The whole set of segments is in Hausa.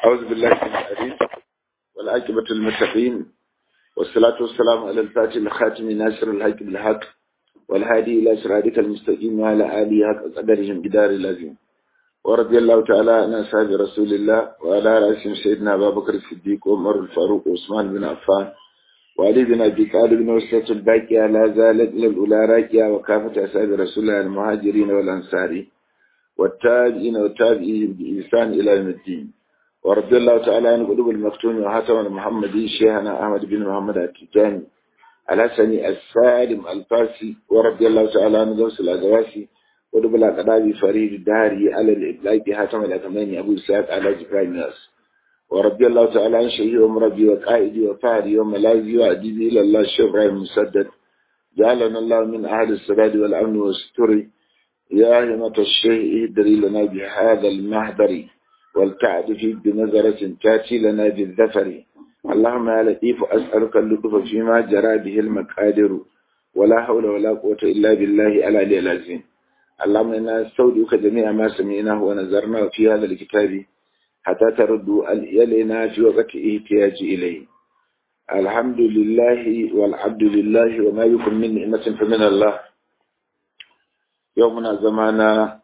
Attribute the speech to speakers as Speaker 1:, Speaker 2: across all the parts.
Speaker 1: أعوذ بالله من العليم والعاقبة المتقين والصلاة والسلام على الفاتح الخاتم ناصر الحق بالحق والهادي إلى صراطك المستقيم وعلى آله حق قدرهم جدار اللازم ورضي الله تعالى عن أصحاب رسول الله وعلى رأسهم سيدنا أبا بكر الصديق وعمر الفاروق وعثمان بن عفان وعلي بن أبي طالب بن وسط الباقية لا زالت إلى الأولى راكية وكافة أصحاب رسول الله المهاجرين والأنصار والتابعين والتابعين بإحسان إلى يوم الدين ورضي الله تعالى عن قلوب المفتون وحاتم المحمدي شيخنا أحمد بن محمد التجاني الحسني السالم الفاسي ورضي الله تعالى عن غوث الأدواسي ودبل القضابي فريد الدهري على الإطلاق حاتم الأكماني أبو سعد على جبرائيل ناس ورضي الله تعالى عن شيخي ومربي وقائدي وفهري وملاذي وأديبي إلى الله الشيخ إبراهيم مسدد جعلنا الله من أهل السداد والأمن والستر يا همة الشيء اهدري لنا بهذا المهدر والتعد بنظرة تاتي لنا بالذفر اللهم يا لطيف أسألك اللطف فيما جرى به المقادر ولا حول ولا قوة إلا بالله العلي العظيم اللهم إنا نستودعك جميع ما سمعناه ونظرناه في هذا الكتاب حتى تردوا إلينا في وقت احتياج إليه الحمد لله والعبد لله وما يكن من نعمة فمن الله يومنا زمانا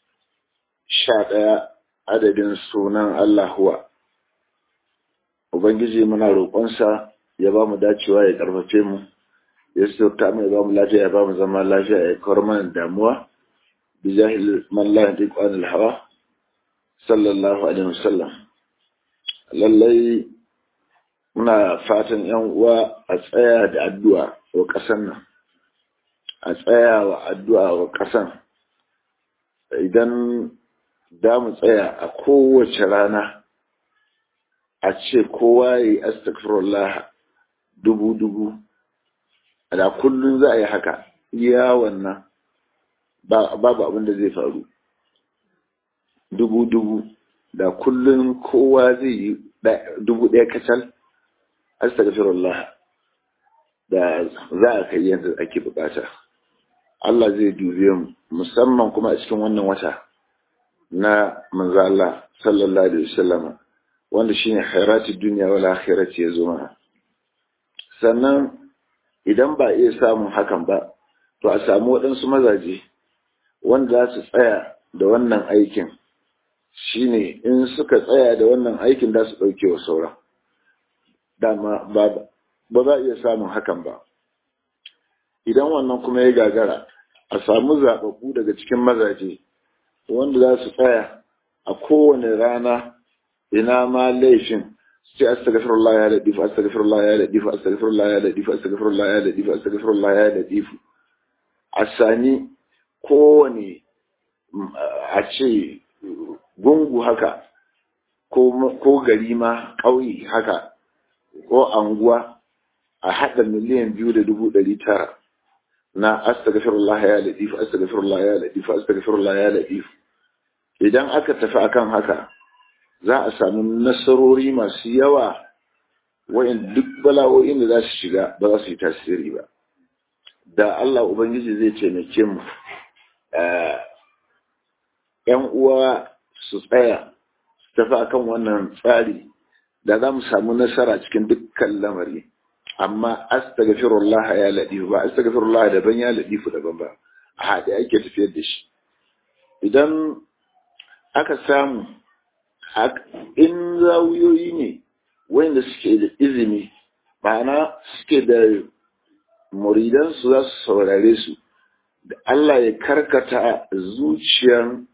Speaker 1: شاء adadin sunan Allah huwa. Ubangiji muna roƙonsa ya ba mu dacewa ya ƙarfafe mu, ya sauta mu ya ba mu lafiya ya ba mu zama lafiya ya kawar mana damuwa, bi jahil mallah da ƙwanin hawa, sallallahu alaihi wasallam. Lallai muna fatan ‘yan uwa a tsaya da addu'a wa ƙasan nan, a tsaya wa addu'a wa ƙasan. Idan da mu tsaya a kowace rana a ce kowa ya yi astagfirullah dubu-dubu da kullum za a yi haka iya wannan babu abin da zai faru dubu-dubu da kullum kowa zai yi dubu ɗaya kacal astagfirullah da za a kai yadda ake bukata Allah zai dube mu musamman kuma a cikin wannan wata na manzo Allah sallallahu alaihi wasallam wanda shine khairati dunya wal akhirati yazo mana sannan idan ba iya samun hakan ba to a samu waɗansu mazaje wanda za su tsaya da wannan aikin shine in suka tsaya da wannan aikin da su ɗauke wa sauran dama ba ba za iya samun hakan ba idan wannan kuma ya gagara a samu zaɓaɓɓu daga cikin mazaje wanda za su tsaya a kowane rana ina ma laifin sai astaghfirullah ya ladifu astaghfirullah ya ladifu astaghfirullah ya ladifu astaghfirullah ya ladifu astaghfirullah ya ladifu a sani kowane a ce gungu haka ko gari ma ƙauye haka ko anguwa a haɗa miliyan biyu da dubu ɗari tara na astaghfirullah ya ladifu astaghfirullah ya ladifu astaghfirullah ya ladifu idan aka tafi akan haka za a samu nasarori masu yawa wayan duk bala'o'in da za su shiga ba za su yi tasiri ba da Allah ubangiji zai taimake mu yan uwa su tsaya su tafi akan wannan tsari da za mu samu nasara cikin dukkan lamari amma astaghfirullah ya ladifu ba astaghfirullah daban ya ladifu daban ba a haɗe ake tafiyar da shi idan aka samu in zawuyoyi ne wanda suke da izini ma'ana suke da muridansu za su saurare su da Allah ya karkata zuciyan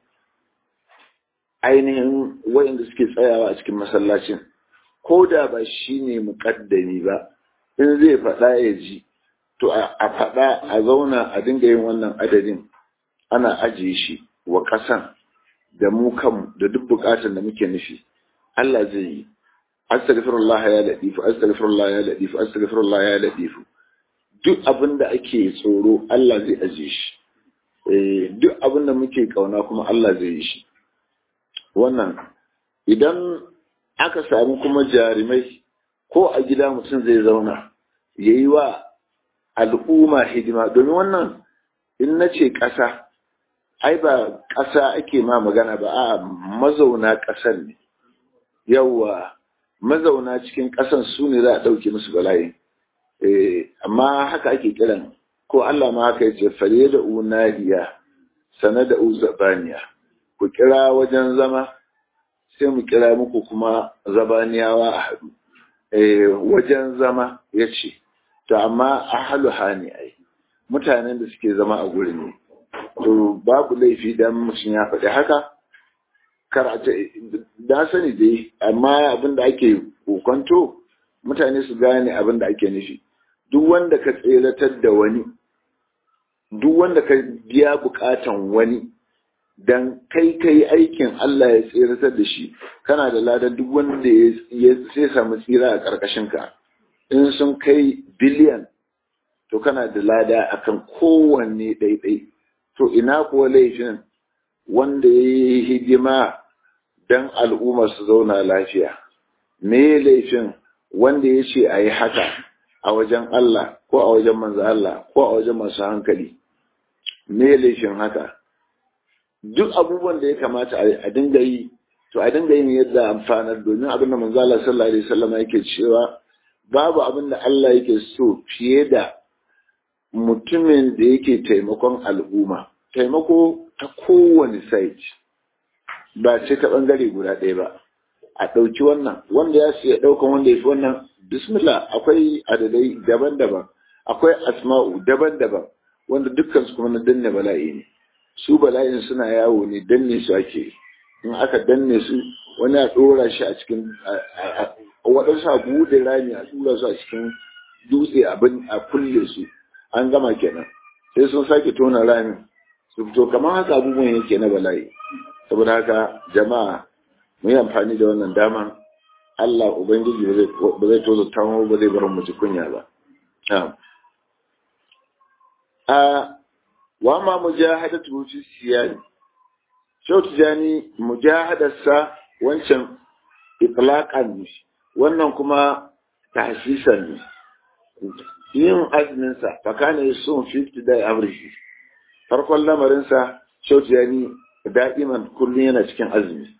Speaker 1: ainihin wayanda suke tsayawa a cikin masallacin ko da ba shi ne muƙaddami ba in zai faɗa ya ji to a faɗa a zauna a dinga yin wannan adadin ana ajiye shi wa ƙasan da mu kanmu da duk buƙatar da muke nufi Allah zai yi astaghfirullah ya ladifu astaghfirullah ya ladifu astaghfirullah ya ladifu duk abin da ake tsoro Allah zai ajiye shi eh duk abin da muke kauna kuma Allah zai yi shi wannan idan aka samu kuma jarumai ko a gida mutum zai zauna ya yi wa al'umma hidima domin wannan in na ce ƙasa ai ba ƙasa ake ma magana ba a mazauna ƙasar ne yawa mazauna cikin ƙasan su ne za a ɗauke musu bala'i amma haka ake kiran ko Allah ma haka yace fare da unadiya sana da uzabaniya ku kira wajen zama sai mu kira muku kuma zabaniyawa a haɗu wajen zama ya ce to amma ahalu hani ai mutanen da suke zama a gurin ne to babu laifi dan mutum ya faɗi haka karata da sani dai amma abin da ake kokonto mutane su gane abin da ake nufi duk wanda ka tseratar da wani duk wanda ka biya bukatan wani dan kai kai aikin Allah ya tseratar da shi kana da ladan duk wanda ya sai samu tsira a karkashin ka in sun kai biliyan to kana da lada akan kowanne ɗaiɗai to ina kuwa laifin wanda ya yi hidima don al'umma su zauna lafiya me laifin wanda ya ce a yi haka a wajen Allah ko a wajen manzo Allah ko a wajen masu hankali me laifin haka duk abubuwan da ya kamata a dinga yi to a dinga yin yadda amfanar domin abin da manzo Allah sallallahu alaihi wasallam yake cewa babu abin da Allah yake so fiye da mutumin da yake taimakon al'umma taimako ta kowane site ba ce ta bangare guda ɗaya ba a ɗauki wannan wanda ya siya ɗaukan wanda ya fi wannan bismillah akwai adadai daban-daban akwai asma'u daban-daban wanda dukkan su kuma na danne bala'i ne su bala'in suna yawo ne danne su ake in aka danne su wani a ɗora shi a cikin waɗansu a buɗe rami a tura su a cikin dutse abin a kulle su an gama kenan sai sun sake tona rami su fito kamar haka abubuwan yake na bala'i saboda haka jama'a mu yi amfani da wannan dama Allah Ubangiji ba zai tozo tamu ba zai bar mu ji kunya ba. A wa ma mujahadatu fi siyani. Shau tijani mujahadarsa wancan itlaqan ne wannan kuma tahsisan ne. Yin azuminsa fakana yasun 50 da average. Farkon lamarinsa Shau tijani da'iman kullum yana cikin azumi.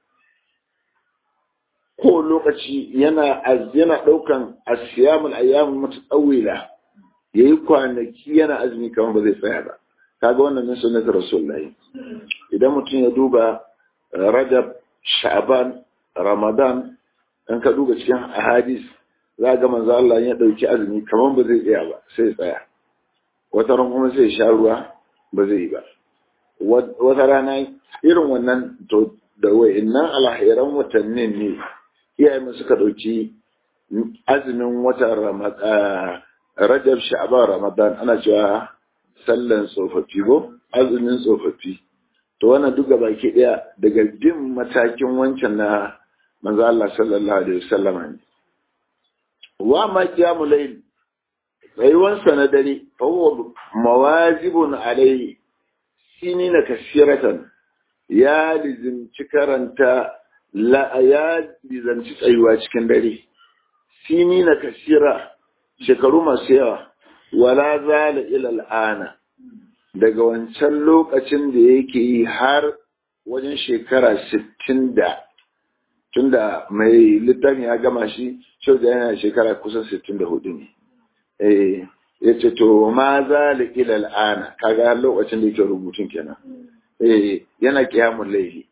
Speaker 1: ko lokaci yana yana daukan asiyamul ayyamul mutatawila yayi kwanaki yana azumi kamar ba zai tsaya ba kaga wannan ne sunnatul rasulullahi idan mutum ya duba rajab sha'ban ramadan in ka duba cikin ahadis za ga manzo Allah ya dauki azumi kamar ba zai tsaya ba sai tsaya wata ran kuma sai sha ruwa ba zai yi ba wata rana irin wannan to da wa'innan alhairan watannin ne iyayen suka ɗauki azumin watan rajab sha'ban ramadan ana cewa sallan tsofaffi ko azumin tsofaffi to wannan duk baki ɗaya daga bin matakin wancan na manzo Allah sallallahu alaihi wasallam ne wa ma qiyamul layl tsayuwan sa na dare fa huwa mawazibun alaihi sinina kasiratan ya lizimci karanta la ya lizanci tsayuwa cikin dare sini na kasira shekaru masu yawa wala zala ila al'ana daga wancan lokacin da yake yi har wajen shekara sittin da tunda mai littafin ya gama shi shau da yana shekara kusan sittin da hudu ne eh ya ce to ma zala ila al'ana kaga lokacin da yake rubutun kenan eh yana kiyamun laifi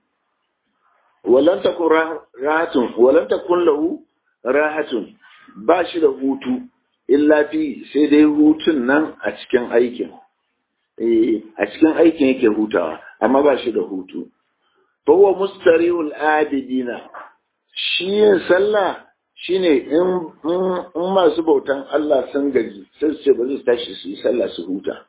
Speaker 1: walan takun rahatun walan takun lahu rahatun ba shi da hutu illa fi sai dai hutun nan a cikin aikin eh a cikin aikin yake hutawa amma ba shi da hutu fa huwa mustarihul abidina shi yin sallah shine in in masu bautan Allah sun gaji sai su ce ba su tashi su yi sallah su huta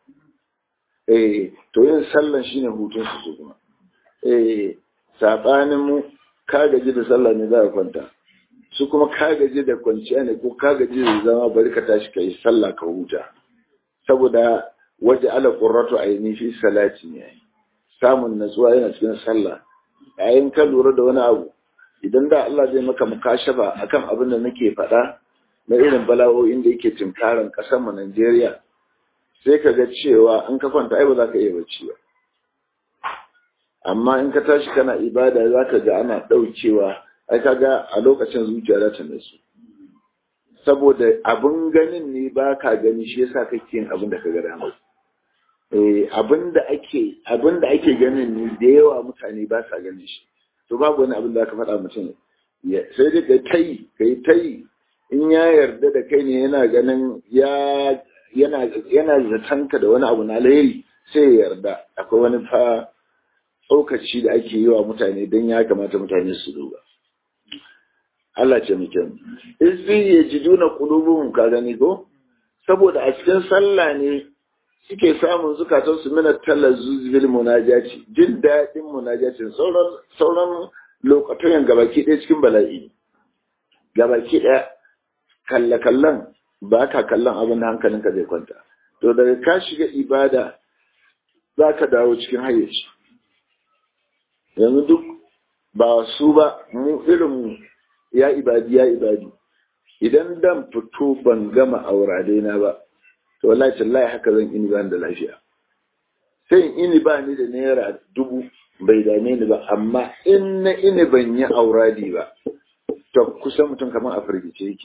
Speaker 1: eh to yin sallan shine hutun su kuma eh saɓanin mu ka gaji da sallah ne za a kwanta su kuma ka gaji da kwanciya ne ko ka gaji da zama bari ka tashi ka yi sallah ka huta saboda waje ala qurratu aini fi salati ne samun natsuwa yana cikin sallah yayin ka lura da wani abu idan da Allah zai maka mukashafa akan abin da nake faɗa na irin bala'o'in da yake tunkaran ƙasar mu Najeriya sai ka ga cewa in ka kwanta ai ba za ka iya bacci ba amma in ka tashi kana ibada za ka ga ana ɗaukewa ai kaga a lokacin zuciya za ta nasu saboda abin ganin ne ba ka gani shi yasa kake yin abin da ka ga dama eh abin da ake abin da ake ganin ne da yawa mutane ba sa ganin shi to babu wani abin da aka faɗa mutum sai dai ka tai kai tai in ya yarda da kai ne yana ganin ya yana yana zatanka da wani abu na alheri sai ya yarda akwai wani fa tsokaci da ake yi wa mutane don ya kamata mutane su duba Allah ce muke izbi ya ji duna kulubuhum ka gani ko saboda a cikin sallah ne suke samun zukatan su mina talazzuz bil munajati jin daɗin munajatin sauran sauran lokacin gabaki ɗaya cikin bala'i gabaki ɗaya kalle kallon ba ka kallon abin da hankalinka zai kwanta to daga ka shiga ibada za ka dawo cikin hayyaci yanzu duk ba su ba mu irin ya ibadi ya ibadi idan dan fito ban gama aurade na ba to wallahi tallahi haka zan ini ban da lafiya sai ini ba ni da naira dubu bai dame ni ba amma in na ini ban yi auradi ba to kusan mutum kamar a firgice yake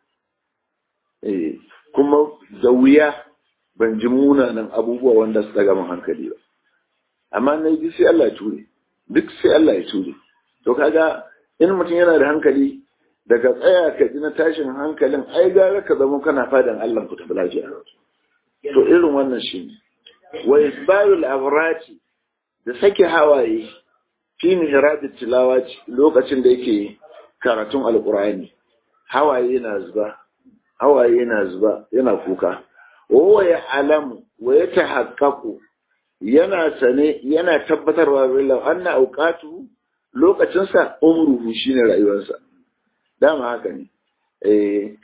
Speaker 1: eh kuma da wuya ban ji munanan abubuwa wanda su daga min hankali ba amma na yi sai Allah ya ture duk sai Allah ya ture to kaga in mutum yana da hankali daga tsaya ka ji na tashin hankalin ai gara ka zama kana fadan Allah ku tafi lafiya to irin wannan shi ne wa isbalul abrati da sake hawaye fi mihrab tilawa lokacin da yake karatun alqur'ani hawaye yana zuba hawaye yana zuba yana kuka wa ya alamu wa ya tahaqqaqu yana sane yana tabbatarwa billah anna auqatu lokacinsa umruhu shine rayuwarsa dama haka ne eh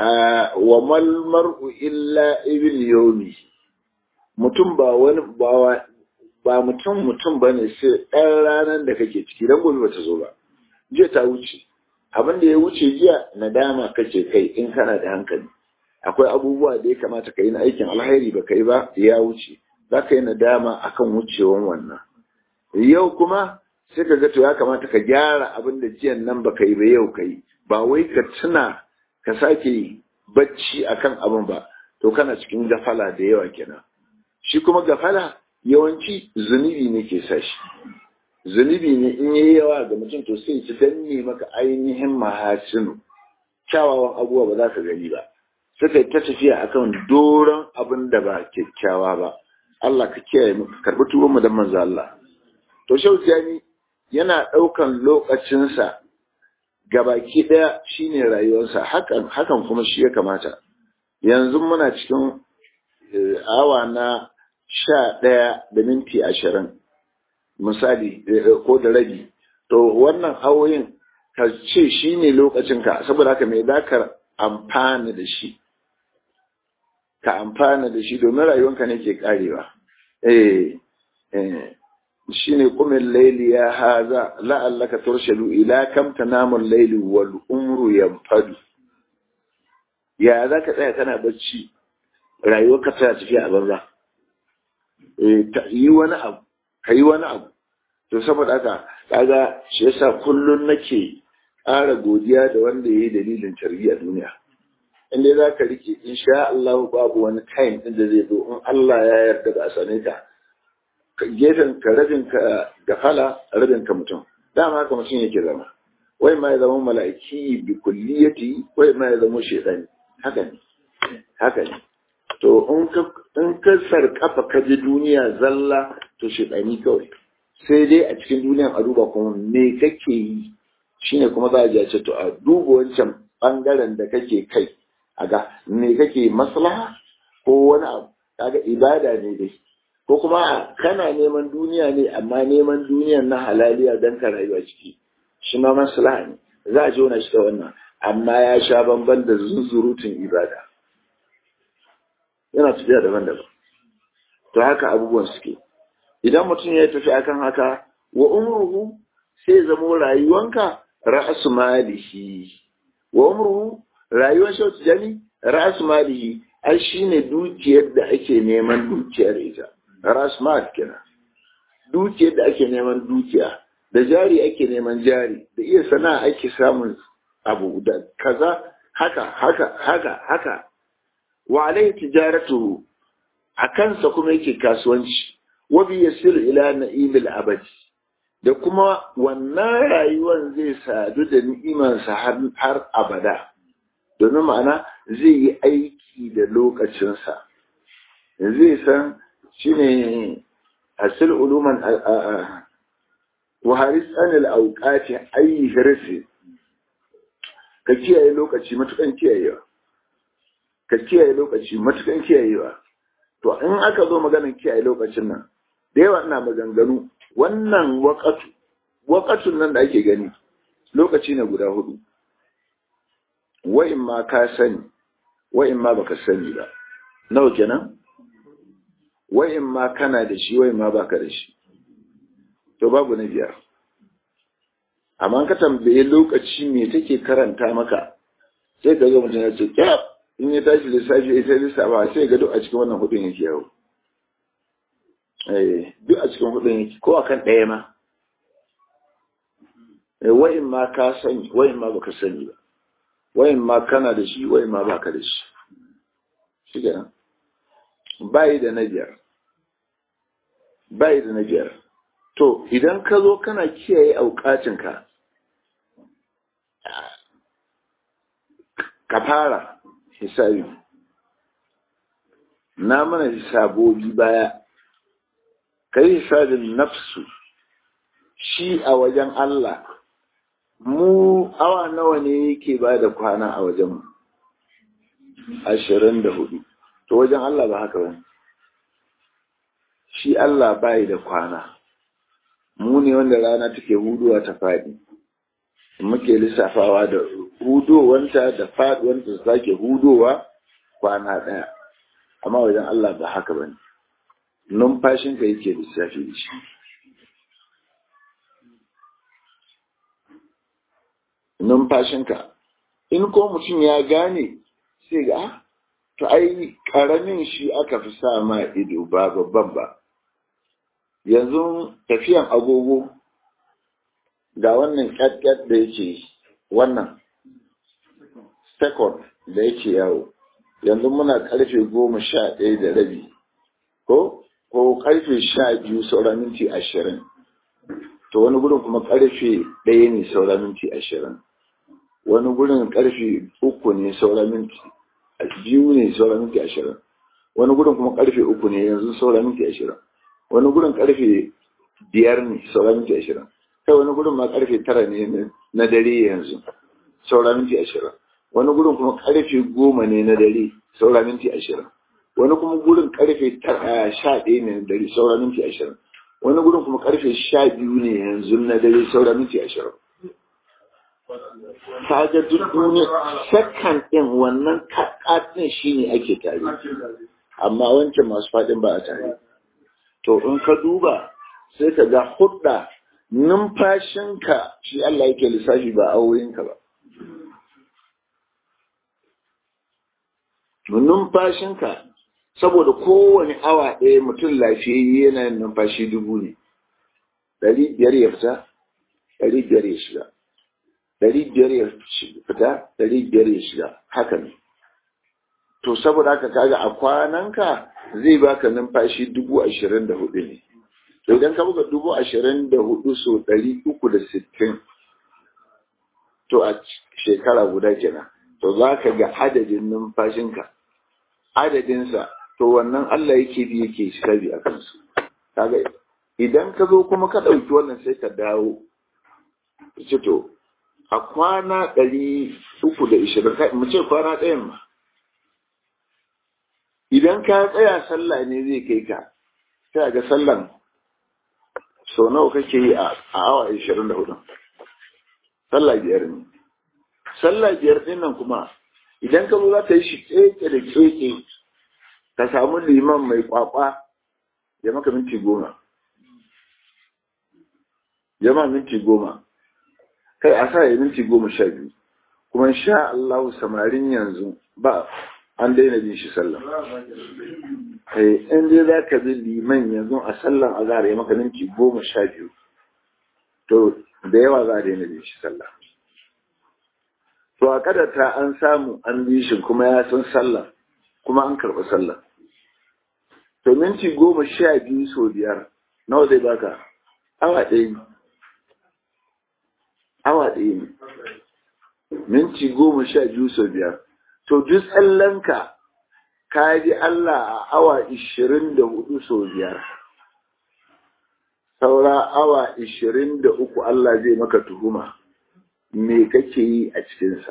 Speaker 1: wa mal mar'u illa ibn yawmi mutum ba wani ba ba mutum mutum bane sai ɗan ranar da kake ciki dan gobe bata zo ba jiya ta wuce abin da ya wuce jiya nadama kace kai in kana da hankali akwai abubuwa da ya kamata ka yi na aikin alheri ba kai ba ya wuce za ka yi nadama akan wucewan wannan yau kuma sai ka ga to ya kamata ka gyara abin da jiyan nan ba yi ba yau ka yi ba wai ka tuna ka sake bacci akan abin ba to kana cikin gafala da yawa kenan shi kuma gafala yawanci zunubi ne ke sa shi zunubi ne in yayi yawa ga mutum to sai ci danne maka ainihin mahasinu kyawawan abubuwa ba za ka gani ba suka ta tafiya akan doron abin da ba kyakkyawa ba Allah ka kiyaye mu karbi tuban mu da manzo Allah to shautiyani yana daukan lokacinsa gabaki daya shine rayuwarsa hakan hakan kuma shi ya kamata yanzu muna cikin awa na sha ɗaya da minti ashirin misali ko da rabi to wannan awoyin ka ce shi ne lokacinka saboda haka mai dakar amfana da shi ka amfana da shi domin rayuwanka ne ke karewa eh shi ne kumin laili ya haza la'allaka turshalu ila kam tanamun laili wal umru yanfadu ya za ka tsaya kana bacci rayuwarka tana tafiya a banza yi wani abu ka yi wani abu to saboda haka kaga shi yasa kullun nake ƙara godiya da wanda ya yi dalilin tarbiyya duniya in dai za ka rike insha Allah babu wani time din da zai zo in Allah ya yarda da a sane ka gefen ka rabin ka gafala rabin ka mutum dama haka mutum yake zama wai ma ya zama mala'iki bi kulliyati wai ma ya zama shedani haka ne haka ne to in ka in ka sarkafa ka ji duniya zalla to shedani kawai sai dai a cikin duniyan a duba kuma me kake yi shine kuma za a ji a ce to a duba wancan bangaren da kake kai a ga me kake maslaha ko wani abu kaga ibada ne dai ko kuma kana neman duniya ne amma neman duniyan na halaliya don ka rayuwa ciki shi ma maslaha ne za a jona shi da wannan amma ya sha bamban da zunzurutun ibada yana tafiya daban-daban to haka abubuwan suke idan mutum ya tafi akan haka wa umruhu sai zamo rayuwanka ra'asu malihi wa umruhu rayuwar shau tijani ra'asu malihi ai shine dukiyar da ake neman dukiyar ita ra'asu mal kenan dukiyar da ake neman dukiya da jari ake neman jari da iya sana'a ake samun abu da kaza haka haka haka haka wa alaihi tijaratu a kansa kuma yake kasuwanci wa bi yasiru ila na'ibil abadi da kuma wannan rayuwar zai sadu da ni'imansa har har abada domin ma'ana zai yi aiki da lokacinsa zai san shine hasil uluman wa haris anil auqati ayi hirsi ka kiyaye lokaci matukan kiyayewa ka kiyaye lokaci matukan kiyayewa to in aka zo maganar kiyaye lokacin nan da yawa ina maganganu wannan waƙatu waƙatun nan da ake gani lokaci ne guda hudu wa'in ma ka sani wa'in ma baka sani ba nawa kenan wa'in ma kana da shi wa'in ma baka da shi to babu na biyar amma ka tambaye lokaci me take karanta maka sai ka ga mutum ya ce kyaf in ya tashi lissafi ya sai lissafa sai ga duk a cikin wannan hudun yake yawo eh duk a cikin hudun yake ko akan ɗaya ma eh wa'in ma ka sani wa'in ma baka sani ba wa'in ma kana da shi wa'in ma baka da shi shi kenan bayi da na biyar bayi da na biyar to idan ka zo kana kiyaye aukacinka ka fara hisabi na mana hisabobi baya ka yi hisabin nafsu shi a wajen Allah mu awa nawa ne yake ba da kwana a wajen ashirin da hudu to wajen Allah ba haka ba shi Allah bai da kwana mu ne wanda rana take huduwa ta faɗi muke lissafawa da hudowanta da faɗuwanta su sake hudowa kwana ɗaya amma wajen Allah ba haka ba ne numfashinka yake lissafi da shi numfashinka in ko mutum ya gane sai ga to ai ƙaramin shi aka fi sa ma ido ba babban ba yanzu tafiyan agogo ga wannan ƙyat da yake wannan second da yake yawo yanzu muna karfe goma sha ɗaya da rabi ko ko karfe sha biyu saura minti ashirin to wani gurin kuma karfe ɗaya ne saura minti ashirin wani gurin karfe uku ne saura minti biyu ne saura minti ashirin wani gurin kuma karfe uku ne yanzu saura minti ashirin wani gurin karfe biyar ne saura minti ashirin kai wani gurin ma karfe tara ne na dare yanzu saura minti ashirin wani gurin kuma karfe goma ne na dare saura minti ashirin wani kuma gurin karfe sha ɗaya ne na dare saura minti ashirin wani gurin kuma karfe sha biyu ne yanzu na dare saura minti ashirin kaga duk duniya sakan ɗin wannan kaɗin shi ne ake tare amma wancan masu faɗin ba a tare to in ka duba sai ka ga hudda numfashinka shi Allah yake lissafi ba awoyinka ba numfashinka saboda kowane awa ɗaya mutum lafiyayye yana yin numfashi dubu ne ɗari biyar ya fita ɗari biyar ya shiga ɗari biyar ya fita ɗari biyar ya shiga haka ne to saboda haka kaga a kwananka zai baka numfashi dubu ashirin da hudu ne to idan ka buga dubu ashirin da hudu so ɗari uku da sittin to a shekara guda kenan to za ka ga adadin numfashinka adadinsa to wannan Allah yake bi yake shirabi a kansu kaga idan ka zo kuma ka ɗauki wannan sai ka dawo ce to a kwana ɗari uku da ishirin mu ce kwana ɗayan ma idan ka tsaya sallah ne zai kai ka sai ga sallan sau nawa kake yi a awa ishirin da hudu sallah biyar ne sallah biyar ɗin nan kuma idan ka zo za ta yi shi keke da keke ka samu liman mai kwakwa ya maka minti goma ya ma minti goma kai a sa ya minti goma sha biyu kuma sha Allah samarin yanzu ba an daina bin shi sallah kai in dai za ka bi liman yanzu a sallan azhar ya maka minti goma sha biyu to da yawa za a daina bin shi sallah to a kadata an samu an bi shi kuma ya san sallah kuma an karɓi sallah to minti goma sha biyu so biyar nawa zai baka awa ɗaya ne awa ɗaya ne minti goma sha biyu so biyar to duk tsallanka ka ji Allah a awa ishirin da hudu so biyar saura awa ishirin da uku Allah zai maka tuhuma me kake yi a cikinsa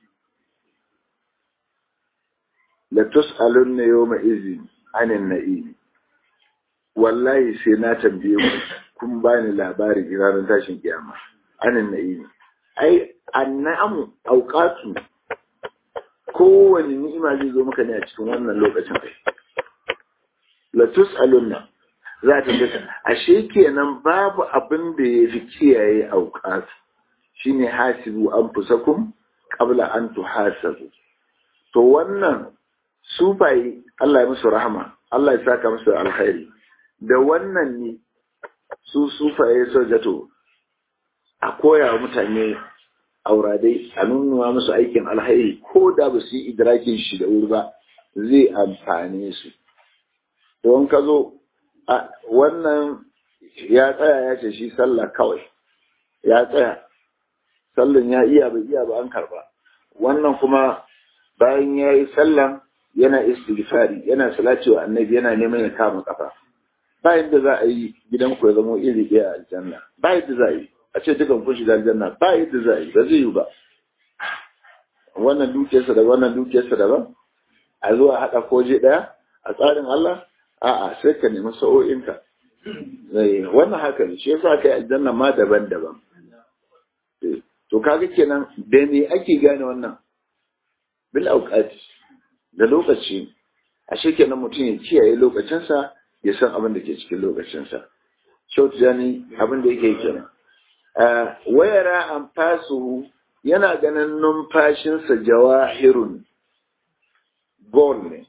Speaker 1: la tus'alunna yawma izin anin na'im wallahi sai na tambaye ku kun bani labarin ranar tashin kiyama anin na'im ai annamu auqatu kowane ni'ima zai zo maka ne a cikin wannan lokacin kai la tus'alunna za ta ga ashe kenan babu abin da ya fi kiyaye auqatu shine hasibu anfusakum qabla an tuhasabu to wannan sufaye Allah ya musu rahama Allah ya saka musu alkhairi da wannan ne su sufaye so jato a koya wa mutane auradai a nuna musu aikin alkhairi ko da ba su yi idrakin shi da wuri ba zai amfane su don ka zo wannan ya tsaya ya ce shi sallah kawai ya tsaya sallan ya iya bai iya ba an karba wannan kuma bayan ya yi sallan yana istighfari yana salati wa annabi yana neman ya kama kafa ba yadda za a yi gidan ku ya zama iri ɗaya a aljanna ba yadda za a yi a ce dukan kun shiga aljanna ba yadda za a yi ba zai yi ba wannan dukiyarsa da wannan dukiyarsa daban a zuwa haɗa koje ɗaya a tsarin Allah a'a sai ka nemi sa'o'inka wannan haka ne shi yasa kai aljanna ma daban-daban to kaga kenan da me ake gane wannan bil auqati da lokaci ashe kenan mutum ya kiyaye lokacinsa ya san abin da ke cikin lokacinsa shautu jani abin da yake kenan wayara an fasu yana ganin numfashinsa jawahirun gol ne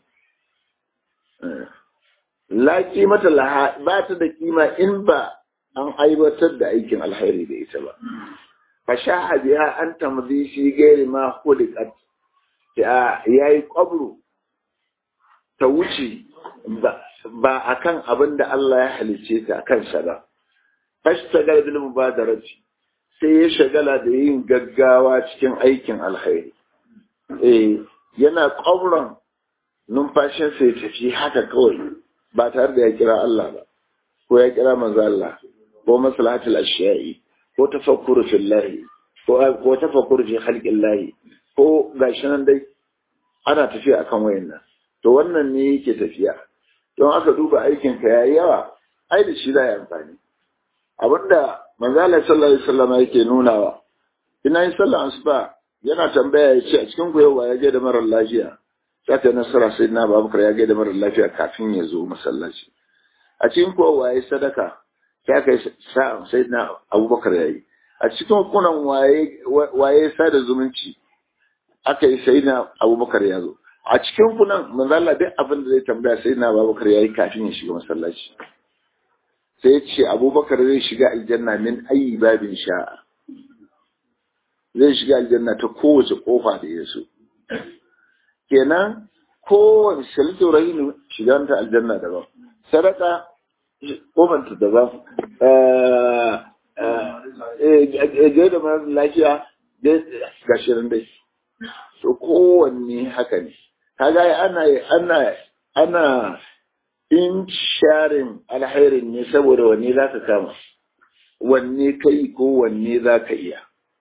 Speaker 1: laki mata laha ba ta da kima in ba an aiwatar da aikin alheri da ita ba fashaha biya an tamzi shi gairi ma hulikat ya yi kwabro ta wuce ba a kan abin da Allah ya halice ta a kansa ba. Fashtagar bil mubadarati sai ya shagala da yin gaggawa cikin aikin alkhairi. Eh, yana ƙwabron numfashinsa ya tafi haka kawai ba tare da ya kira Allah ba, ko ya kira manzo Allah, ko maslahatul ashiya'i, ko tafakkuru fillahi, ko tafakkuru fi khalqillahi, ko gashi nan dai ana tafiya akan wayannan. to wannan ne yake tafiya don aka duba aikin ka yayi yawa ai da shi da ya amfani abinda manzala sallallahu alaihi wasallam yake nunawa ina yin sallah asuba yana tambaya ya ce a cikin ku yau ya je da marar lafiya sai ta nasara sai na babakar ya ga da marar lafiya kafin ya zo masallaci a cikin ku waye sadaka sai kai sa'a sai na abubakar yayi a cikin kunan waye waye sada zumunci aka yi sai na abubakar ya zo a cikin kunan manzo Allah duk abin da zai tambaya sai na Abubakar yayi kafin ya shiga masallaci sai ya ce Abubakar zai shiga aljanna min ayi babin sha'a zai shiga aljanna ta kowace kofa da ya so kenan kowace shalito rahinu shiga ta aljanna daban sadaka kofar ta daban eh da mara lafiya ga shirin dai to kowanne haka ne kaga ana ana ana in sharin alhairin ne saboda wanne za ka kama wanne kai ko wanne za ka iya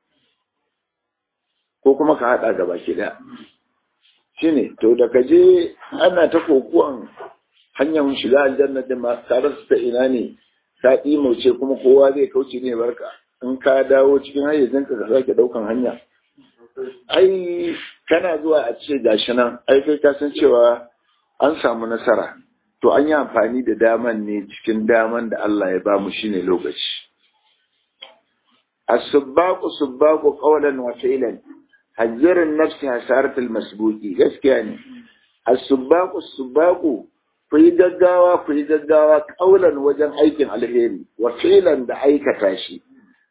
Speaker 1: ko kuma ka haɗa gaba ki da shi ne to da ka je ana ta kokuwan hanyar shiga aljanna din ma tare su ta ina ne ta ɗimauce kuma kowa zai kauce ne barka in ka dawo cikin hayyacinka ka sake ɗaukan hanya ai kana zuwa a ce gashi nan ai kai ka san cewa an samu nasara to an yi amfani da daman ne cikin daman da Allah ya ba mu shine lokaci as-subbaqu subbaqu qawlan wa fi'lan hajjarin nafsi hasaratul masbuqi gaskiya ne as-subbaqu subbaqu ku yi gaggawa ku yi gaggawa qawlan wajen aikin alheri wa fi'lan da aikata shi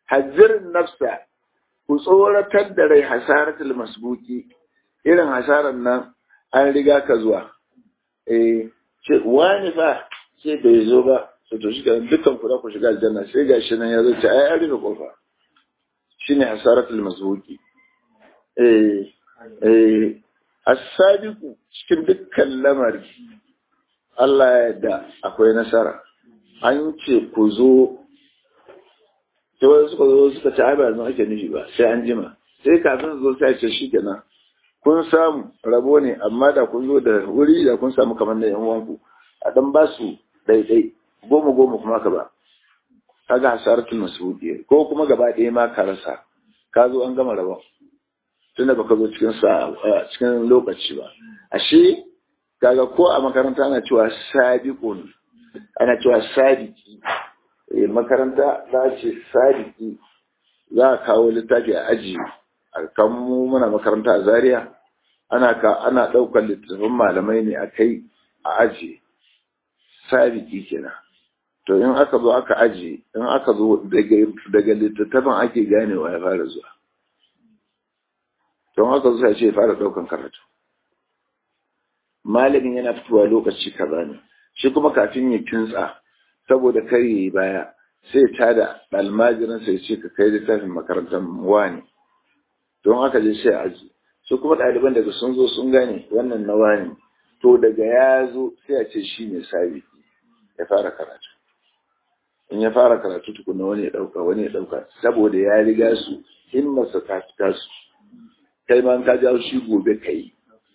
Speaker 1: hajjirin nafsa ku tsoratar da rai hasaratul masbuki irin hasarar nan an riga ka zuwa eh ce wani fa sai bai zo ba to to shi dukkan ku za ku shiga aljanna sai gashi nan ya zo ce ai an rufe kofa shine hasaratul masbuki eh eh as-sabiqu cikin dukkan lamari Allah ya yarda akwai nasara an ce ku zo sai wani suka zo suka ci ba yanzu ake nufi ba sai an jima sai kafin zo sai ce shi kenan kun samu rabo ne amma da kun zo da wuri da kun samu kamar da yan uwanku a dan ba su daidai goma goma kuma ka ba kaga hasaratul masudi ko kuma gaba ɗaya ma ka rasa ka zo an gama rabon tunda baka zo cikin sa cikin lokaci ba ashe kaga ko a makaranta ana cewa sabiqun ana cewa sabiki makaranta za ce sadiki za a kawo littafi a aji a kan mu muna makaranta a zaria ana ka ana ɗaukar littattafan malamai ne a kai a aji sadiki kenan to in aka zo aka aji in aka zo daga littattafan ake ganewa ya fara zuwa to in aka zo sai ce ya fara ɗaukan karatu malamin yana fitowa lokaci kaza ne shi kuma kafin ya kintsa saboda kar yi baya sai ta da almajirin sai ce ka kai littafin makarantar wani don haka je sai aji su kuma ɗaliban daga sun zo sun gane wannan na wani to daga ya zo sai a ce shi ne sabi ya fara karatu in ya fara karatu tukuna wani ya ɗauka wani ya ɗauka saboda ya riga su himmarsa ta fita su kai ma ka jawo shi gobe ka yi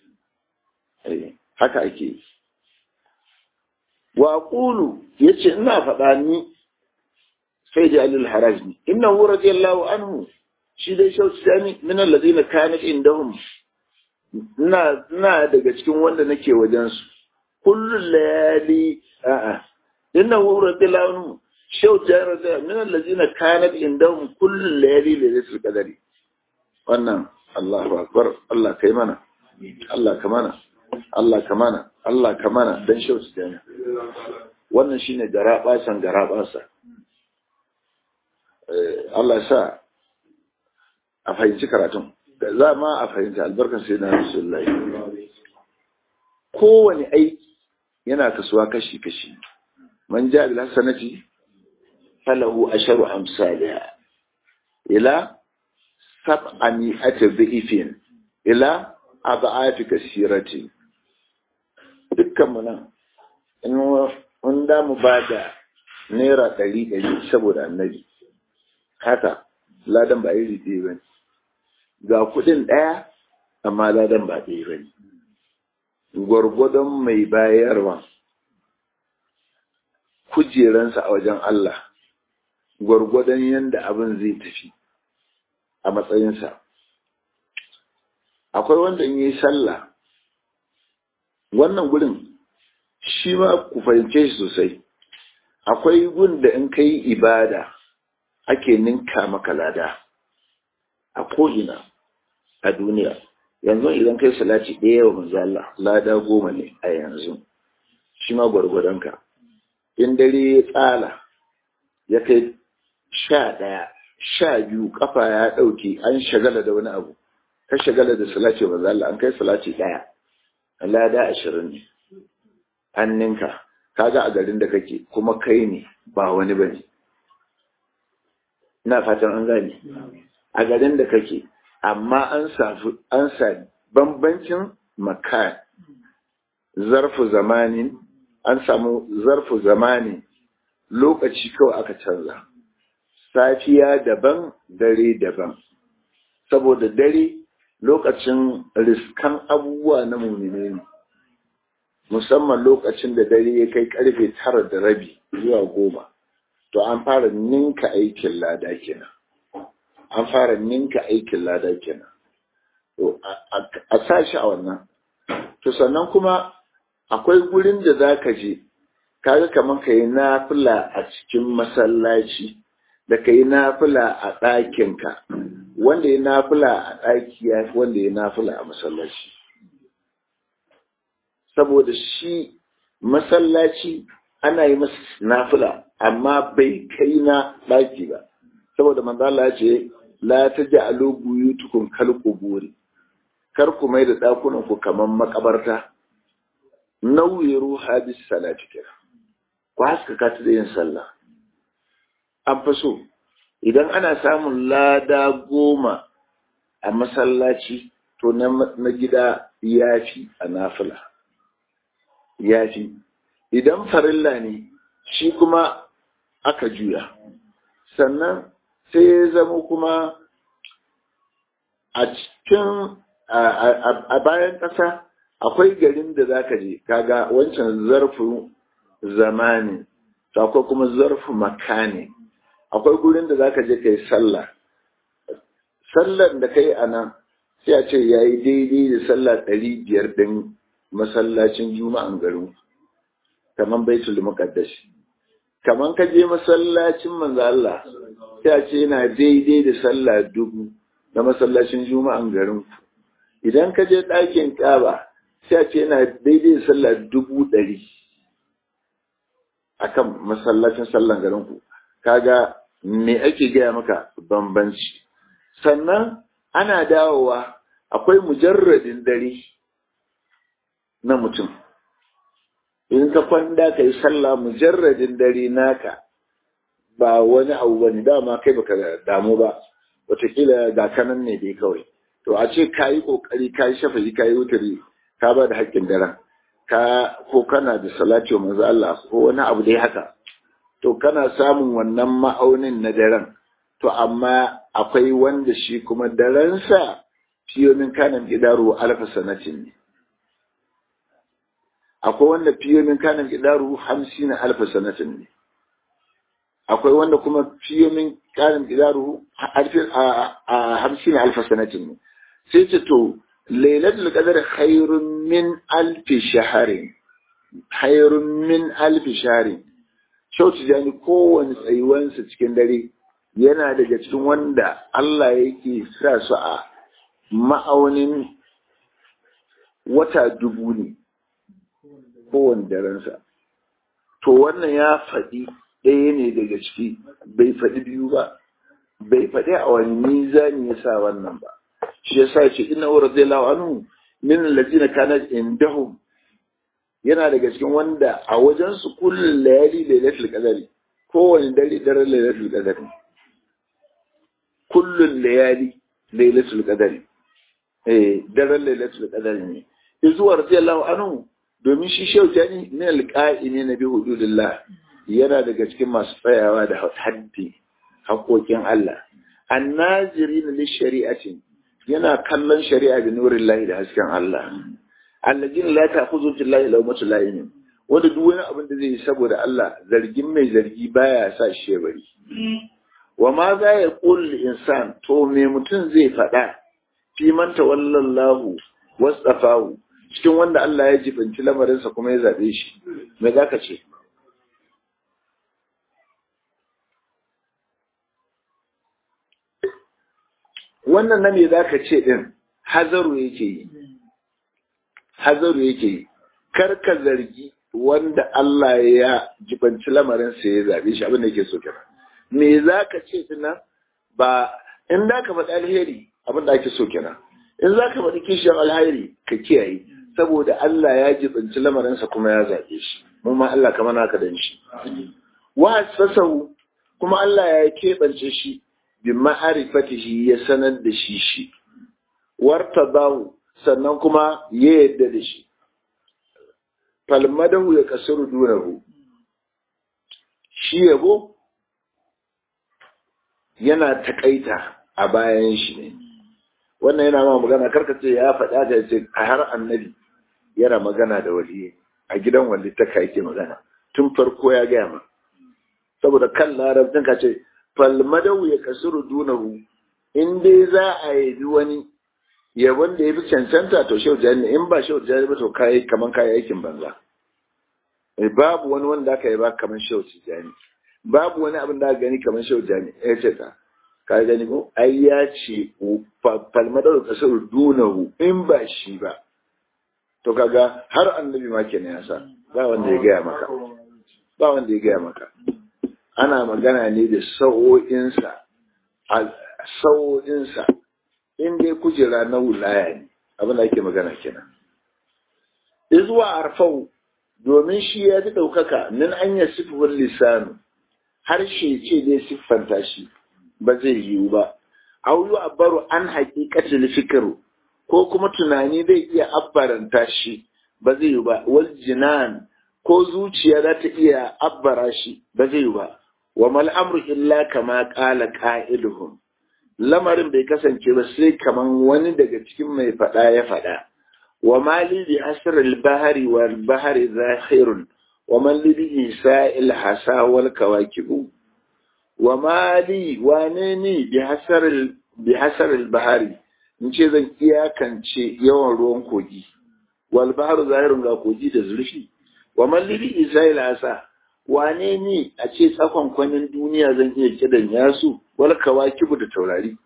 Speaker 1: haka ake yi wa qulu yace ina faɗa ni sai da alil harajni innahu radiyallahu anhu shi dai shauci sami min alladhina kanat indahum ina ina daga cikin wanda nake wajen su kullu layali a'a innahu radiyallahu anhu shauci radiyallahu min alladhina kanat indahum kullu layali lailatul qadari wannan Allahu akbar Allah kai mana Allah ka mana Allah ka mana Allah ka mana dan shauci sami wannan shine garabasan garabasa Allah sa a fahimci karatun za ma a fahimci albarkar sai na rasulullahi kowane aiki yana kasuwa kashi-kashi man ja bil hasanati falahu asharu amsalha ila sab'ani atbifin ila ab'ati kasirati dukkan mu nan in mun da mu bada naira ɗari ɗari saboda annabi haka ladan ba iri ɗaya ba ga kuɗin ɗaya amma ladan ba ɗaya ba ne gwargwadon mai bayarwa kujeransa a wajen Allah gwargwadon yadda abin zai tafi a matsayinsa akwai wanda in yi sallah wannan gudun shi ma ku fahimce shi sosai akwai gun da in kai ibada ake ninka maka lada a ko'ina a duniya yanzu idan kai salati ɗaya wa manzo Allah lada goma ne a yanzu shi ma gwargwadonka in dare ya tsala ya kai sha ɗaya sha biyu kafa ya ɗauke an shagala da wani abu ka shagala da salati wa manzo Allah an kai salati ɗaya lada ashirin ne an ninka kaga a garin da kake kuma kai ne ba wani bane ina fatan an gane a garin da kake amma an safi an sa bambancin makan zarfu zamanin an samu zarfu zamani lokaci kawai aka canza safiya daban dare daban saboda dare lokacin riskan abubuwa na mumine ne musamman lokacin da dare ya kai karfe tara da rabi zuwa goma to an fara ninka aikin lada kenan an fara ninka aikin lada kenan to a sashi a wannan to sannan kuma akwai gurin da za ka je kaga kamar ka yi nafila a cikin masallaci da ka yi nafila a ɗakinka wanda ya nafila a ɗaki ya fi wanda ya nafila a masallaci saboda shi masallaci ana yi masa nafila amma bai kai na ɗaki ba saboda manzo Allah ya ce la taj'alu buyutukum kal quburi kar ku mai da dakunan ku kaman makabarta nawwiru hadis salati kira ku haskaka ta da yin sallah an fi so idan ana samun lada goma a masallaci to na gida ya fi a nafila ya fi idan farilla ne shi kuma aka juya sannan sai ya zama kuma a cikin a bayan ƙasa akwai garin da za ka je kaga wancan zarfin zamani to akwai kuma zarfin makani akwai gurin da za ka je ka yi sallah sallar da ka yi a nan sai a ce ya yi daidai da sallah ɗari biyar ɗin masallacin juma'an garin kamar baitul muqaddashi kamar ka je masallacin manzo Allah sai a ce yana daidai da sallah dubu na masallacin juma'an garin idan ka je ɗakin ƙaba sai a ce yana daidai da sallah dubu ɗari akan masallacin sallan garin ku kaga me ake gaya maka bambanci sannan ana dawowa akwai mujarradin dare na mutum in ka kwanda ka yi sallah mujarradin dare naka ba wani abu bane dama kai baka damu ba wataƙila ga kanan ne dai kawai to a ce ka yi ƙoƙari ka yi shafayi ka yi wutari ka ba da haƙƙin daren ka ko kana da salati wa manzo Allah ko wani abu dai haka to kana samun wannan ma'aunin na daren to amma akwai wanda shi kuma darensa fiyomin kanan gidaru alfa sanatin ne akwai wanda fiyomin kanan gidaru hamsin alfa sanatin ne akwai wanda kuma fiyomin kanan gidaru hamsin alfa sanatin ne sai ce to lailatul qadar khairun min alfi shaharin khairun min alfi shaharin shautu jani kowane tsayuwansa cikin dare yana daga cikin wanda Allah yake sa su a ma'aunin wata dubu ne kowane darensa to wannan ya faɗi ɗaya ne daga ciki bai faɗi biyu ba bai faɗi a wani mizani ya sa wannan ba shi ya sa ce ina wa radiyallahu anhu min allazina kanat indahum yana daga cikin wanda a wajen su kullun layali lailatul qadari kowane dare daren lailatul qadari kullun layali lailatul qadari eh daren lailatul qadari ne izuwa radiyallahu anhu domin shi shehu jani min alqa'ini na bi hududillah yana daga cikin masu tsayawa da haddi haƙoƙin Allah annazirin li shari'atin yana kallon shari'a da nurin lahi da hasken Allah allajin la ta'khudhu billahi lawmatu la'im wanda duk wani abin da zai yi saboda Allah zargin mai zargi baya sa shi ya bari wa ma za ya qul insan to me mutum zai faɗa fi man tawallallahu wasafahu cikin wanda Allah ya jibanci lamarinsa kuma ya zabe shi me zaka ce wannan na me zaka ce din hazaru yake yi hazaru yake yi kar ka zargi wanda Allah ya jibanci lamarinsa ya zabe shi abin da yake so kenan me zaka ce tunan ba in da ka faɗi alheri abin da ake so kenan in za ka faɗi kishiyar alheri ka kiyaye saboda Allah ya jibinci lamarinsa kuma ya zaɓe shi mu ma Allah kama naka dan shi wa sasahu kuma Allah ya keɓance shi bi ma'arifatihi ya sanar da shi shi wartabahu sannan kuma ya yadda da shi falmadahu ya kasuru dunahu shi yabo yana takaita a bayan shi ne wannan yana ma magana karka ce ya faɗa da ce a har annabi yana magana da wali a gidan wali ta ka yake magana tun farko ya gaya ma saboda kan larabcin ka ce falmadau ya kasuru dunahu in dai za a yi wani yabon da ya fi cancanta to shau jani in ba shau jani ba to kayi kaman kayi aikin banza babu wani wanda aka yi ba kaman shau jani babu wani abin da aka gani kaman shau jani ya ce ta ka gani ko ai ya ce falmadar kasar dunahu in ba shi ba to kaga har annabi ma kenan ya sa ba wanda ya gaya maka ba wanda ya gaya maka ana magana ne da sa'o'insa a sau'insa in dai kujera na wulaya ne abin da ake magana kenan izuwa arfau domin shi ya fi ɗaukaka min an yi siffar lisanu harshe ce zai siffanta shi ba zai yiwu ba auyu abbaru an haƙiƙatin fikiru ko kuma tunani zai iya abbaranta shi ba zai yiwu ba wal jinan ko zuciya za ta iya abbara shi ba zai yiwu ba wa mal amru illa kama qala qa'iluhum lamarin bai kasance ba sai kaman wani daga cikin mai faɗa ya faɗa wa mali bi asr al bahri wal bahri zakhirun wa man li bi isa'il hasa wal kawakibu wa mali wane ni bi hasar al bi hasar al bahri in ce zan iyakance yawan ruwan kogi wal bahru zahirun ga kogi da zurfi wa man li bi isa'il hasa wane ni a ce tsakon kwanin duniya zan iya kidan yasu wal kawakibu da taurari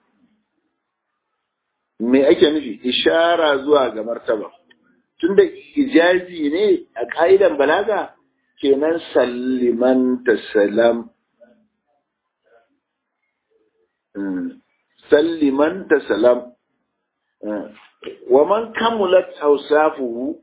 Speaker 1: me ake nufi ishara zuwa ga martaba tunda ijazi ne a ka'idan balaga kenan salliman tasalam salliman tasalam wa man kamulat awsafuhu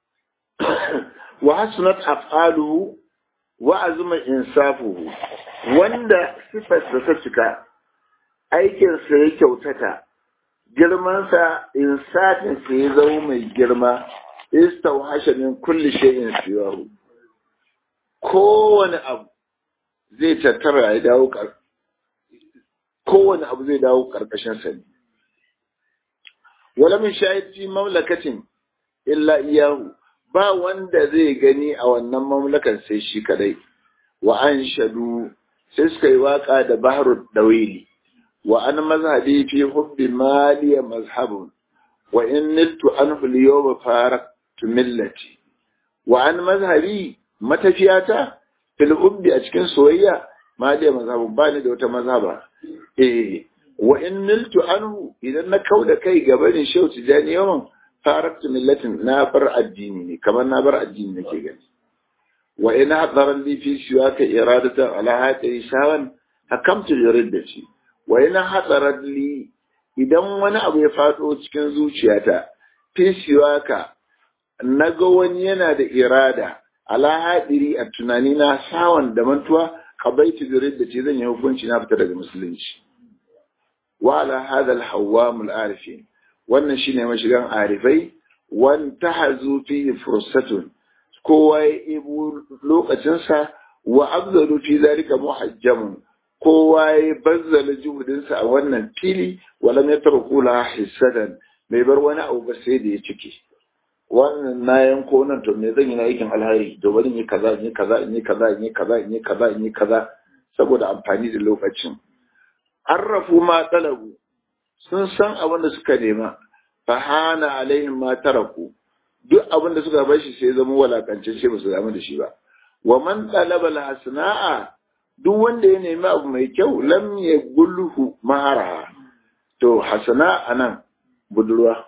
Speaker 1: wa hasunat af'aluhu wa azuma insafuhu wanda sifarsa ta cika aikinsa ya kyautata girmansa insafinsa ya zama mai girma istauhasha min kulli shay'in siwahu kowane abu zai tattara ya dawo kar kowane abu zai dawo karkashin sa ne wala min shahid fi mamlakatin illa iyahu ba wanda zai gani a wannan mamlakan sai shi kadai wa an shadu sai suka yi waka da baharul dawili wa an mazhabi fi hubbi maliya mazhabun wa in niltu anhu al-yawma faraktu millati wa an mazhabi matafiyata fil hubbi a cikin soyayya maliya mazhabun ba ni da wata mazhaba eh wa in niltu anhu idan na kauda kai gabanin shehu tijani yawan faraktu millatin na bar addini ne kamar na bar addini nake gani wa in hadara li fi siwaka iradatan ala hadi shawan hakamtu yuriddati wa in hadara li idan wani abu ya fado cikin zuciyata fi siwaka naga wani yana da irada ala hadiri a tunani na sawan da mantuwa qabaitu yuriddati zan yi hukunci na fita daga musulunci wa ala hadha al-hawwam al-arifin wannan shine mashigan arifai wan tahazu fi fursatun kowa ya ibu lokacinsa wa abzalu fi zalika muhajjamun kowa ya bazzala juhudinsa a wannan fili walam yatruku la hisadan bai bar wani abu ba sai da ya cike wannan na yanko nan to me zan yi na aikin alhari to bari in yi kaza in yi kaza in yi kaza in yi kaza in yi kaza in yi kaza saboda amfani da lokacin arrafu ma talabu sun san abin da suka nema fahana alaihim ma taraku duk abin da suka bar shi sai zama walakance shi ba su damu da shi ba wa man talaba alhasna'a duk wanda ya nemi abu mai kyau lam yagulhu mahara to hasana anan budurwa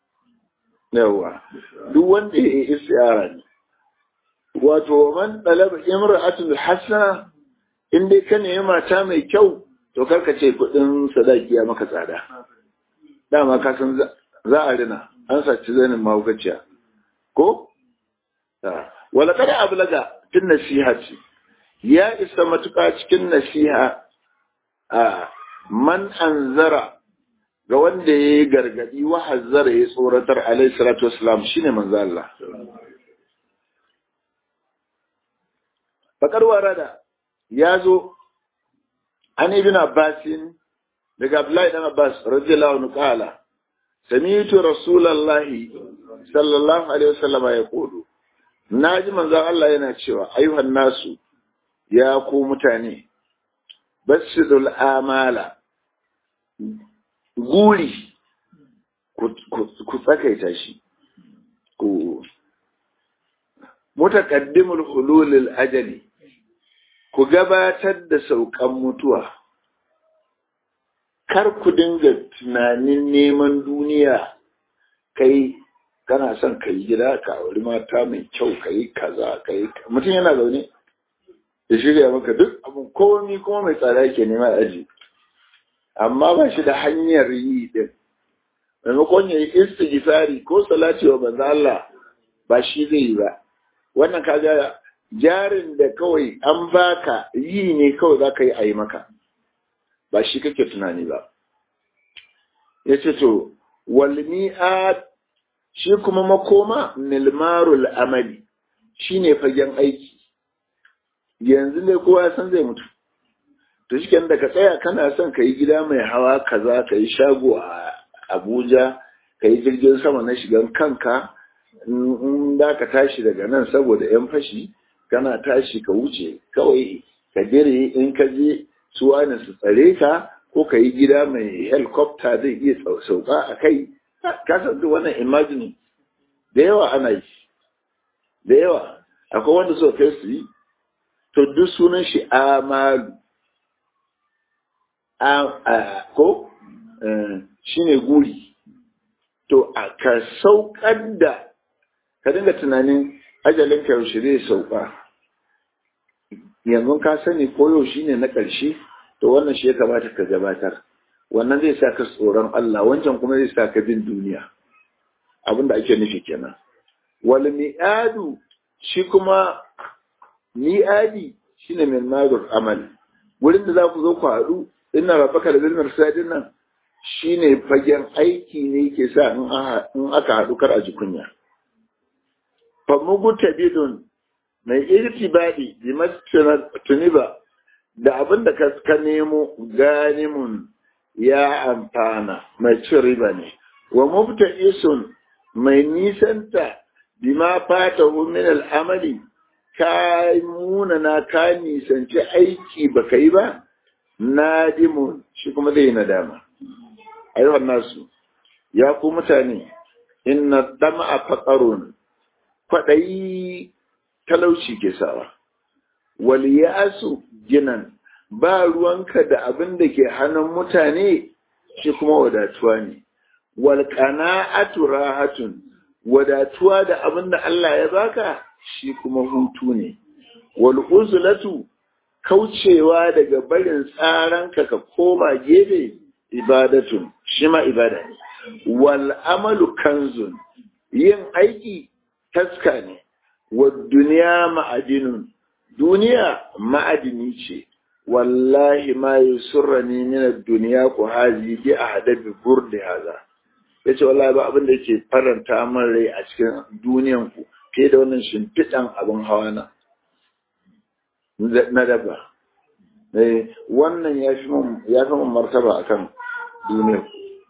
Speaker 1: yawa duk wanda ya yi isyara ne wato man talaba imra'atul hasana in dai ka nemi mata mai kyau to karka ce kudin sadaki ya maka tsada dama ka san za a rina an saci zanin mahaukaciya ko wala kada ablaga tun nasiha ce ya isa matuƙa cikin nasiha a man anzara ga wanda ya yi gargadi wa hazzara ya tsoratar alaihi salatu wasalam shine manzo Allah bakar warada ya zo an ibn abbasin daga abdullahi dan abbas radiyallahu anhu qala sami'tu rasulullahi sallallahu alaihi wasallam ya kudu naji manzon Allah yana cewa ayyuhan nasu ya ku mutane basidul amala guri ku tsakaita shi ku mutaqaddimul hululil ajali ku gabatar da saukan mutuwa kar ku dinga tunanin neman duniya kai kana son ka yi gida ka auri mata mai kyau ka yi kaza ka yi mutum yana zaune ya shirya maka duk abin komi kuma mai tsada ke nema aji amma ba shi da hanyar yi din maimakon ya yi istighfari ko salati wa manzo Allah ba shi zai yi ba wannan kaga jarin da kawai an baka yi ne kawai za ka yi a yi maka ba shi kake tunani ba ya ce to walmi'at shi kuma makoma nilmarul amali shi ne fagen aiki yanzu ne kowa san zai mutu to shi da ka tsaya kana son ka yi gida mai hawa kaza ka yi shago a abuja ka yi jirgin sama na shigan kanka in da ka tashi daga nan saboda yan fashi kana tashi ka wuce kawai ka dire in ka je su wani su tsare ka ko ka yi gida mai helicopter zai iya sauka a kai ka san duk wannan imagine da yawa ana yi da yawa akwai wanda suka kai su yi to duk sunan shi amalu ko shine guri to ka saukar da ka dinga tunanin ajalin ka yaushe zai sauka yanzu ka sani ko yau shine na ƙarshe to wannan shi ya kamata ka gabatar wannan zai sa ka tsoron Allah wancan kuma zai sa ka bin duniya abin da ake nufi kenan wal mi'adu shi kuma mi'adi shine min madur amal wurin da za ku zo ku haɗu ina rabaka da bilmar sadin nan shine fagen aiki ne ke sa in aka haɗu kar a ji kunya famuguta bidun mai irtibadi bi tuniba da abin da ka nemo ganimun ya amfana mai cin riba ne wa mubta isun mai nisanta bima fata min al'amali ka munana ka nisanci aiki baka yi ba nadimun shi kuma zai nadama ayyuhan nasu ya ku mutane inna dama faqarun kwaɗayi talauci ke sawa wal ya'su ginan ba ruwanka da abin da ke hannun mutane shi kuma wadatuwa ne wal qana'atu rahatun wadatuwa da abin da Allah ya baka shi kuma hutu ne wal uzlatu kaucewa daga barin tsaranka ka koma gefe ibadatun shi ma ibada ne wal amalu kanzun yin aiki taska ne wa duniya ma'adinun duniya ma'adini ce wallahi ma yusurrani min ad-dunya ku hazi bi ahdabi burdi haza yace wallahi ba abin da yake faranta min rai a cikin duniyan ku fiye da wannan shimfiɗan abin hawa na na daba eh wannan ya fi mun ya fi mun martaba akan duniyar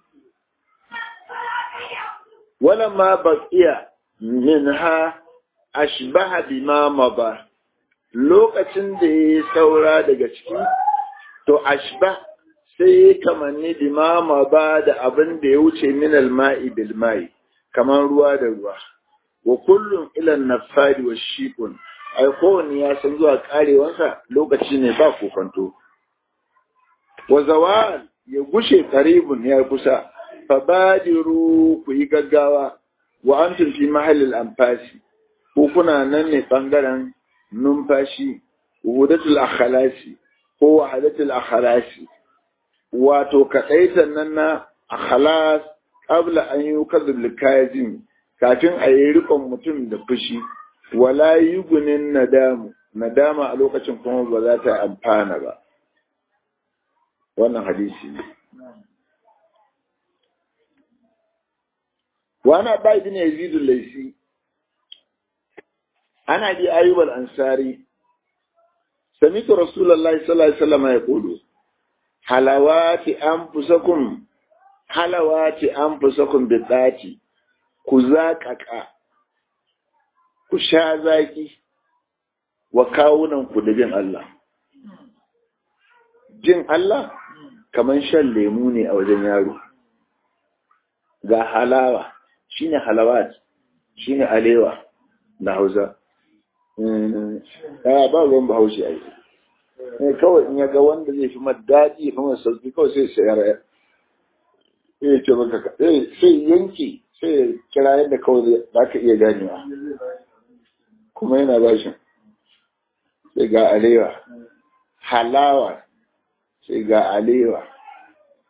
Speaker 1: wala ma baqiya minha ashbaha bima maba lokacin da ya saura daga ciki to ashba sai kamanni bima maba da abin da ya wuce min alma'i bil ma'i kamar ruwa da ruwa wa kullum ila nafadi wa shiqun ai kowanne ya san zuwa karewansa lokaci ne ba kokonto wa zawal ya gushe qaribun ya kusa fabadiru ku yi gaggawa wa antum fi mahallil anfasi ko kuna nan ne bangaren numfashi wudatul akhlasi ko wahadatul akhlasi wato kadaitan nan na akhlas qabla an yukadzib likazim kafin a yi rikon mutum da fushi wala yugunin nadamu nadama a lokacin kuma ba za ta amfana ba wannan hadisi ne وانا عباي بن يزيد الليثي انا ابي ايوب الانصاري سمعت رسول الله صلى الله عليه وسلم يقول حلوات انفسكم حلوات انفسكم بالذاتي كزاكaka ku sha zaki wa kawunan ku da jin Allah jin Allah kaman shan lemu ne a wajen yaro ga halawa shine halawat shine alewa da hausa ya ba ruwan bahaushe a yi kawai in ya ga wanda zai fi daɗi ya fi masa sauki kawai sai sayar ya ya ce maka sai yanki sai kira yadda kawai za ka iya ganewa kuma yana bashin sai ga alewa halawa sai ga alewa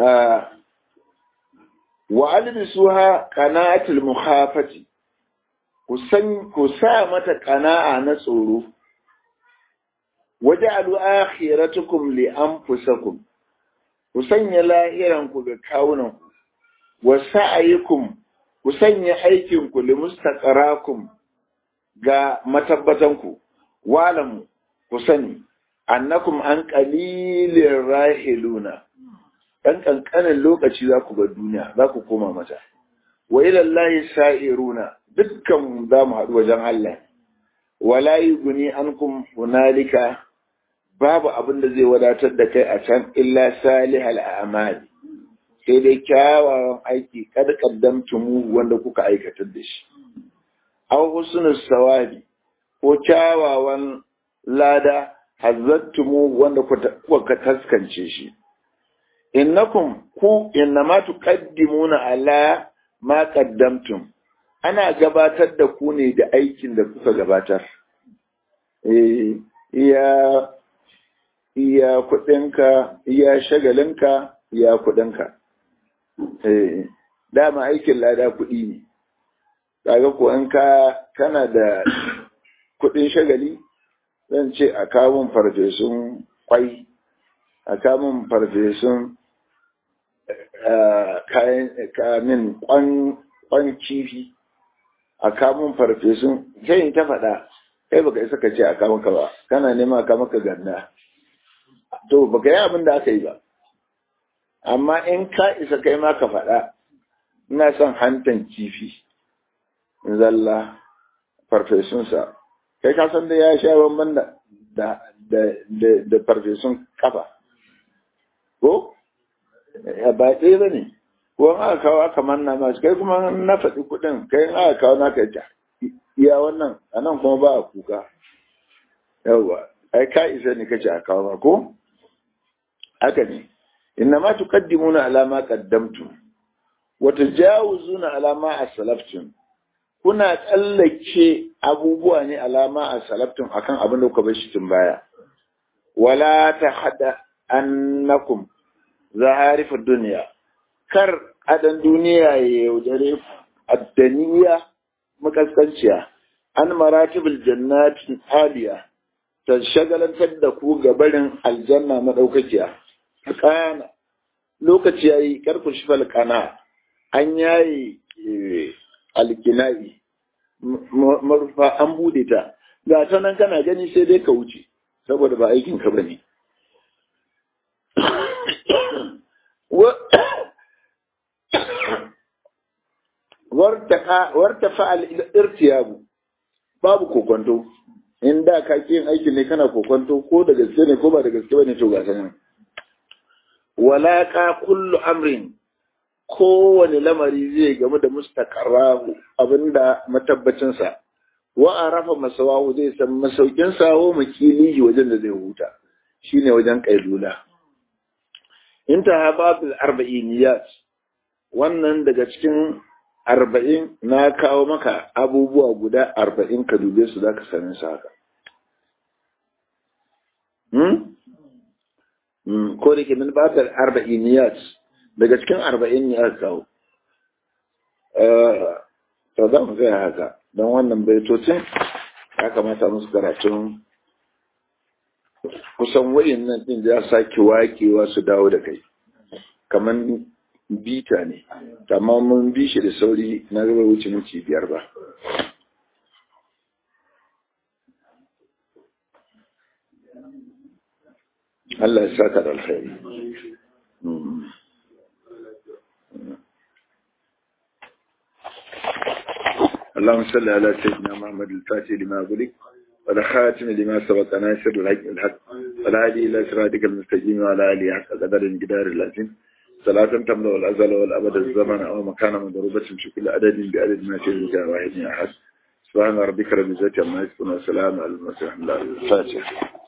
Speaker 1: wa albisuha qana'atul mukhafati ku san ku sa mata qana'a na tsoro waj'alu akhiratukum li anfusakum ku sanya lahiran ku ga kawunan ku wa sa'aykum ku sanya aikin ku li mustaqarakum ga matabbatan ku walamu ku sani annakum an qalilin rahiluna dan kankanin lokaci za ku ga duniya za ku koma mata wa ilallahi sa'iruna dukkan za mu haɗu wajen Allah wala yughni ankum hunalika babu abin da zai wadatar da kai a can illa salihal a'mal sai dai kyawawan aiki kad qaddamtumu wanda kuka aikatar da shi aw husnus sawabi ko kyawawan lada hazzattumu wanda kuka taskance shi innakum ku innama tuqaddimuna ala ma qaddamtum ana gabatar da ku ne da aikin da kuka gabatar eh iya iya kudinka iya shagalinka iya kudinka eh dama aikin lada kudi ne kaga ko in ka kana da kudin shagali zan ce a kamun farfesun kwai a kamun farfesun kayan kamin kwan kifi a kamun farfesun sai ta faɗa kai baka isa ka ce a kamun ka ba kana nema a maka ganda to baka yi abin da aka yi ba amma in ka isa kai ma ka faɗa ina son hantan kifi zalla farfesunsa kai ka san da ya sha bamban da da farfesun kafa ko ba ɗaya ba ne ko an aka kawo aka manna masu kai kuma na faɗi kuɗin kai in aka kawo naka ja iya wannan a nan kuma ba a kuka yawwa ai ka isa ne kace a kawo ma ko haka ne inna ma tuqaddimuna ala ma qaddamtum wa tajawuzuna ala ma aslaftum kuna tsallake abubuwa ne alama a salaftum akan abin da kuka bar shi tun baya wala ta hada annakum zaharifar duniya kar adan duniya ya yaudare addaniya makaskanciya an maratibul jannatin aliya ta shagalantar da ku ga barin aljanna madaukakiya kana lokaci yayi karku shi falkana an yayi alkinai marufa an bude ta ga ta nan kana gani sai dai ka wuce saboda ba aikin ka bane wartafa al-irtiyabu babu kokonto in da ka yin aikin ne kana kokonto ko da gaske ne ko ba da gaske bane to ga sanin wala ka kullu amrin kowane lamari zai gamu da mustaqarrahu abinda matabbacinsa wa arafa masawahu zai san masaukin sawo makilihi wajen da zai huta shine wajen kailula intaha babil arba'iniyat wannan daga cikin arba'in na kawo maka abubuwa guda arba'in ka dube su zaka sani su haka ko da ke min babil arba'iniyat daga cikin arba'in ne aka kawo to za mu gaya haka don wannan baitocin ya kamata musu karatun kusan wayin nan din ya sake wakewa su dawo da kai kamar bita ne amma mun bi shi da sauri na gaba wuce minti biyar ba Allah ya saka da alkhairi اللهم صل على سيدنا محمد الفاتح لما أغلق والخاتم لما سبق ناصر الحق الحق والهادي إلى صراطك المستقيم وعلى آله حق قدر الجدار اللازم صلاة تملأ الأزل والأبد الزمن أو مكان مضروبة في كل عدد بعدد ما شئت واحد أحد سبحان ربك رب العزة عما يصفون وسلام على المرسلين الفاتح